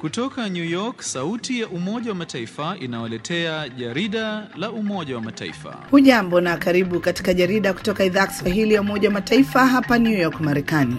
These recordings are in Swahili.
Kutoka New York, sauti ya Umoja wa Mataifa inawaletea jarida la Umoja wa Mataifa. Hujambo na karibu katika jarida kutoka idhaa ya Kiswahili ya Umoja wa Mataifa hapa New York, Marekani.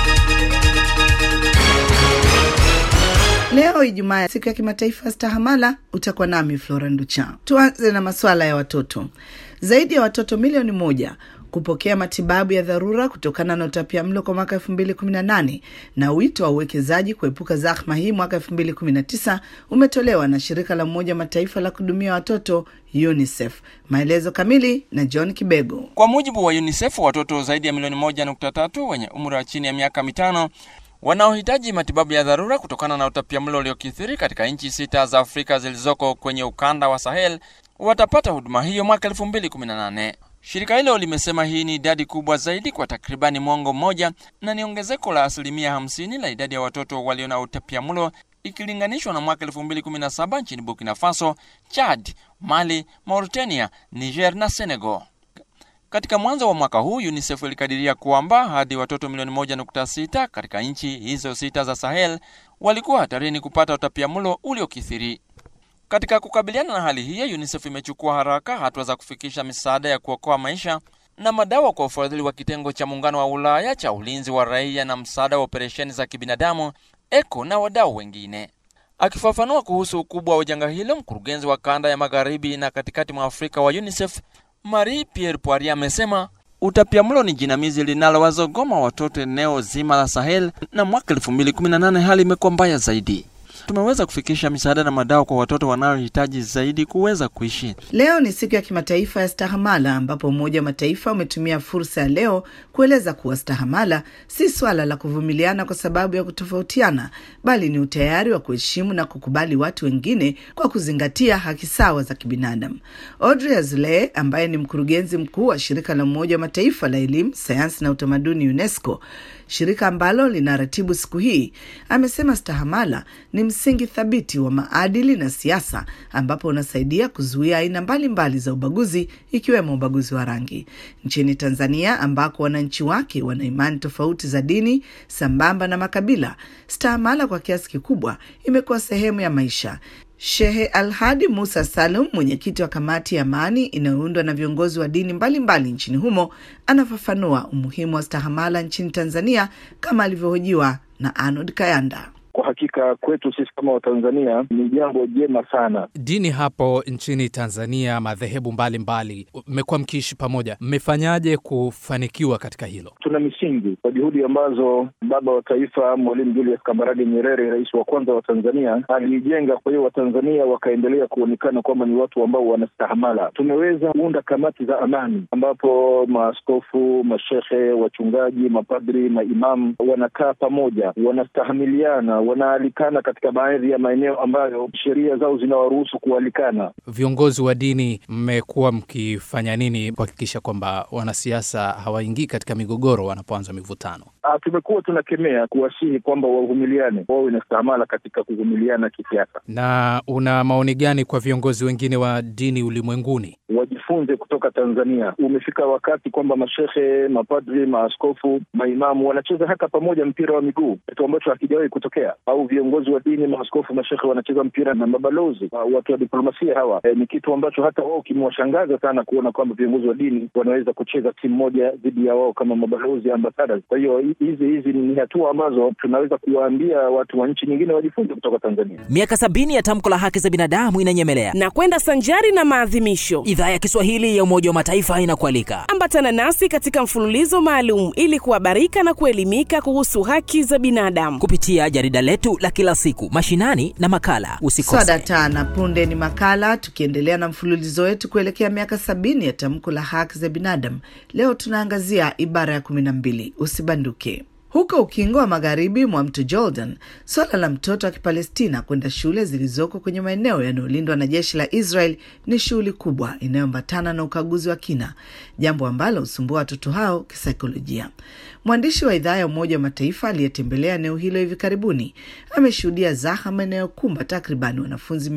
Leo Ijumaa, siku ya kimataifa ya stahamala, utakuwa nami Flora Nducha. Tuanze na masuala ya watoto. Zaidi ya watoto milioni moja kupokea matibabu ya dharura kutokana na utapiamlo kwa mwaka 2018 na wito wa uwekezaji kuepuka zahma hii mwaka 2019 umetolewa na shirika la Umoja wa Mataifa la kuhudumia watoto UNICEF. Maelezo kamili na John Kibego. Kwa mujibu wa UNICEF, watoto zaidi ya milioni moja nukta tatu wenye umri wa chini ya miaka mitano wanaohitaji matibabu ya dharura kutokana na utapiamlo uliokithiri katika nchi sita za Afrika zilizoko kwenye ukanda wa Sahel watapata huduma hiyo mwaka 2018. Shirika hilo limesema hii ni idadi kubwa zaidi kwa takribani mwongo mmoja na ni ongezeko la asilimia 50 la idadi ya watoto walio na utapiamlo ikilinganishwa na mwaka 2017 nchini Burkina Faso, Chad, Mali, Mauritania, Niger na Senegal. Katika mwanzo wa mwaka huu UNICEF ilikadiria kwamba hadi watoto milioni 1.6 katika nchi hizo sita za Sahel walikuwa hatarini kupata utapiamlo uliokithiri. Katika kukabiliana na hali hiyo, UNICEF imechukua haraka hatua za kufikisha misaada ya kuokoa maisha na madawa kwa ufadhili wa kitengo cha Muungano wa Ulaya cha ulinzi wa raia na msaada wa operesheni za kibinadamu ECO na wadau wengine. Akifafanua kuhusu ukubwa wa janga hilo, mkurugenzi wa kanda ya magharibi na katikati mwa Afrika wa UNICEF Marie Pierre Poirier amesema utapiamlo ni jinamizi linalowazogoma watoto eneo zima la Sahel, na mwaka 2018 hali imekuwa mbaya zaidi. Tumeweza kufikisha misaada na madawa kwa watoto wanaohitaji zaidi kuweza kuishi. Leo ni siku ya kimataifa ya stahamala, ambapo Umoja wa Mataifa umetumia fursa ya leo kueleza kuwa stahamala si swala la kuvumiliana kwa sababu ya kutofautiana, bali ni utayari wa kuheshimu na kukubali watu wengine kwa kuzingatia haki sawa za kibinadamu. Audrey Azoulay ambaye ni mkurugenzi mkuu wa shirika la Umoja wa Mataifa la elimu, sayansi na utamaduni UNESCO, shirika ambalo linaratibu siku hii, amesema stahamala ni msingi thabiti wa maadili na siasa, ambapo unasaidia kuzuia aina mbalimbali za ubaguzi ikiwemo ubaguzi wa rangi. Nchini Tanzania, ambako wananchi wake wana imani tofauti za dini sambamba na makabila, stahamala kwa kiasi kikubwa imekuwa sehemu ya maisha. Shehe Alhadi Musa Salum, mwenyekiti wa kamati ya amani inayoundwa na viongozi wa dini mbalimbali mbali nchini humo, anafafanua umuhimu wa stahamala nchini Tanzania kama alivyohojiwa na Arnold Kayanda. Kwa hakika kwetu sisi kama Watanzania ni jambo jema sana. Dini hapo nchini Tanzania, madhehebu mbalimbali, mmekuwa mkiishi pamoja, mmefanyaje kufanikiwa katika hilo? Tuna misingi kwa juhudi ambazo baba wa taifa Mwalimu Julius Kambarage Nyerere, rais wa kwanza wa Tanzania, aliijenga. Kwa hiyo Watanzania wakaendelea kuonekana kwamba ni watu ambao wanastahamala. Tumeweza kuunda kamati za amani, ambapo maaskofu, mashehe, wachungaji, mapadri, maimamu wanakaa pamoja, wanastahamiliana wanaalikana katika baadhi ya maeneo ambayo sheria zao zinawaruhusu kualikana. Viongozi wa dini, mmekuwa mkifanya nini kuhakikisha kwamba wanasiasa hawaingii katika migogoro wanapoanza mivutano? Ah, tumekuwa tunakemea kuwasihi kwamba wavumiliane, wawe na stahamala katika kuvumiliana kisiasa. Na una maoni gani kwa viongozi wengine wa dini ulimwenguni? Wajifunze kutoka Tanzania. Umefika wakati kwamba mashehe, mapadri, maaskofu, maimamu wanacheza hata pamoja mpira wa miguu, kitu ambacho hakijawahi kutokea au viongozi wa dini, maaskofu, mashehe wanacheza mpira na mabalozi, watu wa diplomasia hawa. E, ni kitu ambacho hata wao kimewashangaza sana kuona kwamba viongozi wa dini wanaweza kucheza timu moja dhidi ya wao kama mabalozi, ambassadors. Kwa hiyo hizi hizi ni hatua ambazo tunaweza kuwaambia watu wa nchi nyingine wajifunze kutoka Tanzania. Miaka sabini ya tamko la haki za binadamu inanyemelea na kwenda sanjari na maadhimisho. Idhaa ya Kiswahili ya Umoja wa Mataifa inakualika, ambatana nasi katika mfululizo maalum ili kuhabarika na kuelimika kuhusu haki za binadamu kupitia jarida letu la kila siku, mashinani na makala. Usikose Swada tana punde ni makala, tukiendelea na mfululizo wetu kuelekea miaka sabini ya tamko la haki za binadamu. Leo tunaangazia ibara ya kumi na mbili, usibanduke. Huko ukingo wa magharibi mwa mto Jordan, swala la mtoto wa Kipalestina kwenda shule zilizoko kwenye maeneo yanayolindwa na jeshi la Israel ni shughuli kubwa inayoambatana na ukaguzi wa kina, jambo ambalo husumbua watoto hao kisaikolojia. Mwandishi wa idhaa ya Umoja wa Mataifa aliyetembelea eneo hilo hivi karibuni ameshuhudia zahama inayokumba takriban wanafunzi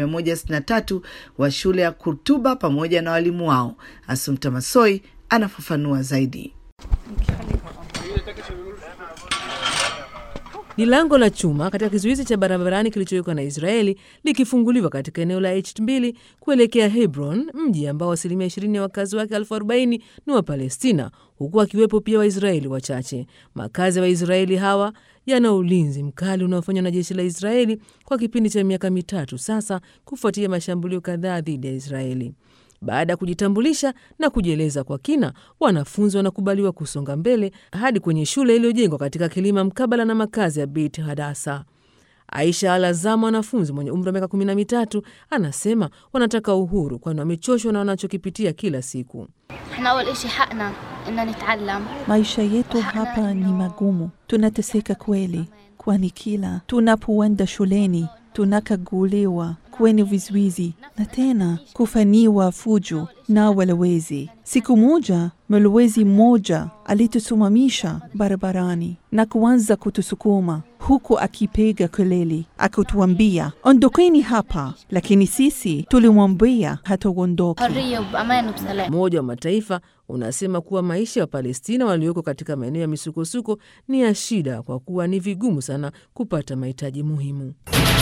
163 wa shule ya Kurtuba pamoja na walimu wao. Asumta Masoi anafafanua zaidi. Ni lango la chuma katika kizuizi cha barabarani kilichowekwa na Israeli likifunguliwa katika eneo la H2 kuelekea Hebron, mji ambao asilimia 20 ya wakazi wake elfu arobaini ni wa Palestina, huku akiwepo pia Waisraeli wachache. Makazi ya Waisraeli hawa yana ulinzi mkali unaofanywa na jeshi la Israeli kwa kipindi cha miaka mitatu sasa, kufuatia mashambulio kadhaa dhidi ya Israeli. Baada ya kujitambulisha na kujieleza kwa kina, wanafunzi wanakubaliwa kusonga mbele hadi kwenye shule iliyojengwa katika kilima mkabala na makazi ya Beit Hadasa. Aisha Alazam, mwanafunzi mwenye umri wa miaka kumi na mitatu, anasema wanataka uhuru, kwani wamechoshwa na wanachokipitia kila siku. Maisha yetu hapa ni magumu, tunateseka kweli, kwani kila tunapoenda shuleni tunakaguliwa kwenye vizuizi na tena kufanyiwa fujo na walowezi. Siku moja mlowezi mmoja alitusimamisha barabarani na kuanza kutusukuma huku akipiga kelele, akituambia ondokeni hapa, lakini sisi tulimwambia hataondoki. Umoja wa Mataifa unasema kuwa maisha ya Wapalestina walioko katika maeneo ya misukosuko ni ya shida, kwa kuwa ni vigumu sana kupata mahitaji muhimu.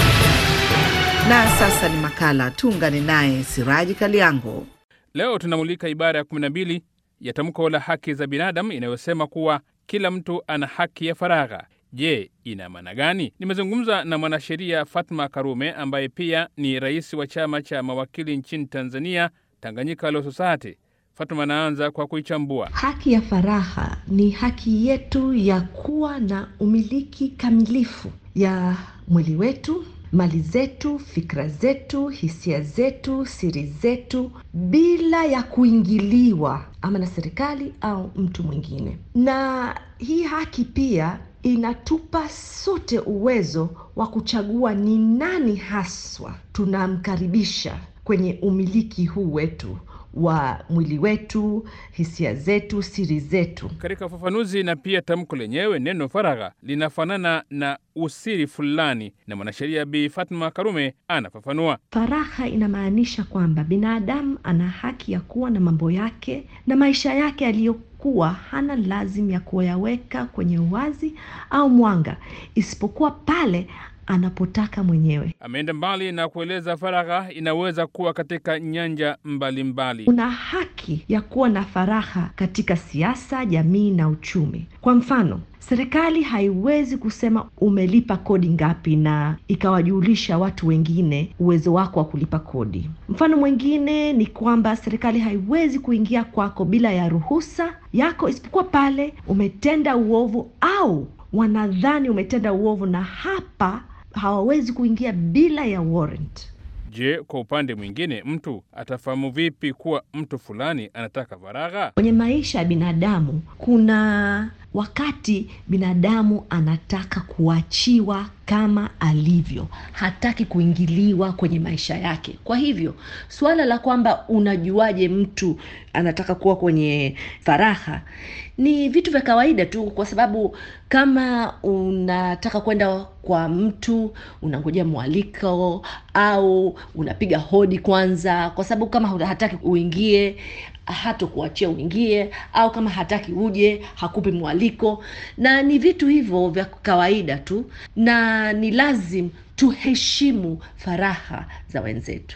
Na sasa ni makala, tuungane naye Siraji Kaliango. Leo tunamulika ibara ya 12 ya tamko la haki za binadamu inayosema kuwa kila mtu ana haki ya faragha. Je, ina maana gani? Nimezungumza na mwanasheria Fatma Karume ambaye pia ni rais wa chama cha mawakili nchini Tanzania, Tanganyika Law Society. Fatma anaanza kwa kuichambua. Haki ya faragha ni haki yetu ya kuwa na umiliki kamilifu ya mwili wetu mali zetu, fikra zetu, hisia zetu, siri zetu, bila ya kuingiliwa ama na serikali au mtu mwingine. Na hii haki pia inatupa sote uwezo wa kuchagua ni nani haswa tunamkaribisha kwenye umiliki huu wetu wa mwili wetu, hisia zetu, siri zetu. Katika ufafanuzi na pia tamko lenyewe, neno faragha linafanana na usiri fulani, na mwanasheria Bi Fatma Karume anafafanua. Faragha inamaanisha kwamba binadamu ana haki ya kuwa na mambo yake na maisha yake aliyokuwa hana lazima ya kuyaweka kwenye uwazi au mwanga, isipokuwa pale anapotaka mwenyewe. Ameenda mbali na kueleza faragha inaweza kuwa katika nyanja mbalimbali. Una haki ya kuwa na faragha katika siasa, jamii na uchumi. Kwa mfano, serikali haiwezi kusema umelipa kodi ngapi na ikawajulisha watu wengine uwezo wako wa kulipa kodi. Mfano mwingine ni kwamba serikali haiwezi kuingia kwako bila ya ruhusa yako, isipokuwa pale umetenda uovu au wanadhani umetenda uovu, na hapa hawawezi kuingia bila ya warrant. Je, kwa upande mwingine, mtu atafahamu vipi kuwa mtu fulani anataka faragha? Kwenye maisha ya binadamu kuna wakati binadamu anataka kuachiwa kama alivyo, hataki kuingiliwa kwenye maisha yake. Kwa hivyo suala la kwamba unajuaje mtu anataka kuwa kwenye faragha ni vitu vya kawaida tu, kwa sababu kama unataka kwenda kwa mtu unangoja mwaliko au unapiga hodi kwanza, kwa sababu kama hataki uingie hata kuachia uingie, au kama hataki uje hakupi mwaliko, na ni vitu hivyo vya kawaida tu, na ni lazim tuheshimu faragha za wenzetu.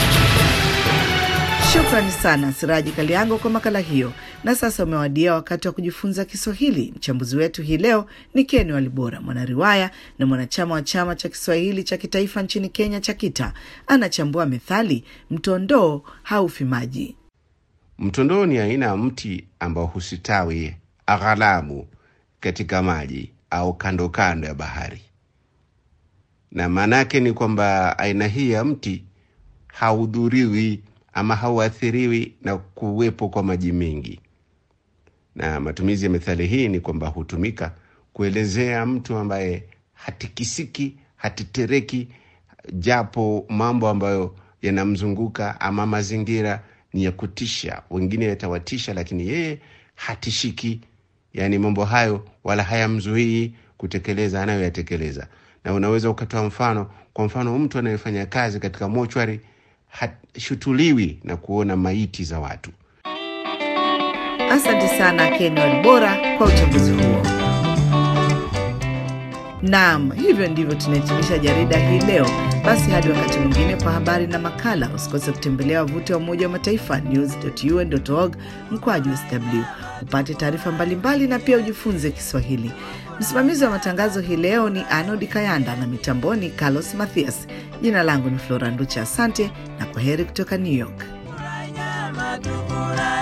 Shukrani sana Siraji Kaliango kwa makala hiyo. Na sasa umewadia wakati wa kujifunza Kiswahili. Mchambuzi wetu hii leo ni Ken Walibora, mwanariwaya na mwanachama wa chama cha Kiswahili cha kitaifa nchini Kenya, CHAKITA. Anachambua methali mtondoo haufi maji. Mtondoo ni aina ya mti ambao husitawi aghalabu katika maji au kando kando ya bahari, na maana yake ni kwamba aina hii ya mti haudhuriwi ama hauathiriwi na kuwepo kwa maji mengi. Na matumizi ya methali hii ni kwamba hutumika kuelezea mtu ambaye hatikisiki, hatetereki, japo mambo ambayo yanamzunguka ama mazingira ni ya kutisha, wengine yatawatisha, lakini yeye hatishiki. Yaani mambo hayo wala hayamzuii kutekeleza anayoyatekeleza. Na unaweza ukatoa mfano, kwa mfano mtu anayefanya kazi katika mochwari hashutuliwi na kuona maiti za watu. Asante sana Ken Walibora kwa uchambuzi huo. Naam, hivyo ndivyo tunahitimisha jarida hii leo. Basi hadi wakati mwingine kwa habari na makala, usikose kutembelea wavuti wa Umoja wa Mataifa news.un.org mkwaju sw upate taarifa mbalimbali na pia ujifunze Kiswahili. Msimamizi wa matangazo hii leo ni Arnold Kayanda na mitamboni Carlos Mathias. Jina langu ni Flora Nducha, asante na kwa heri kutoka New York.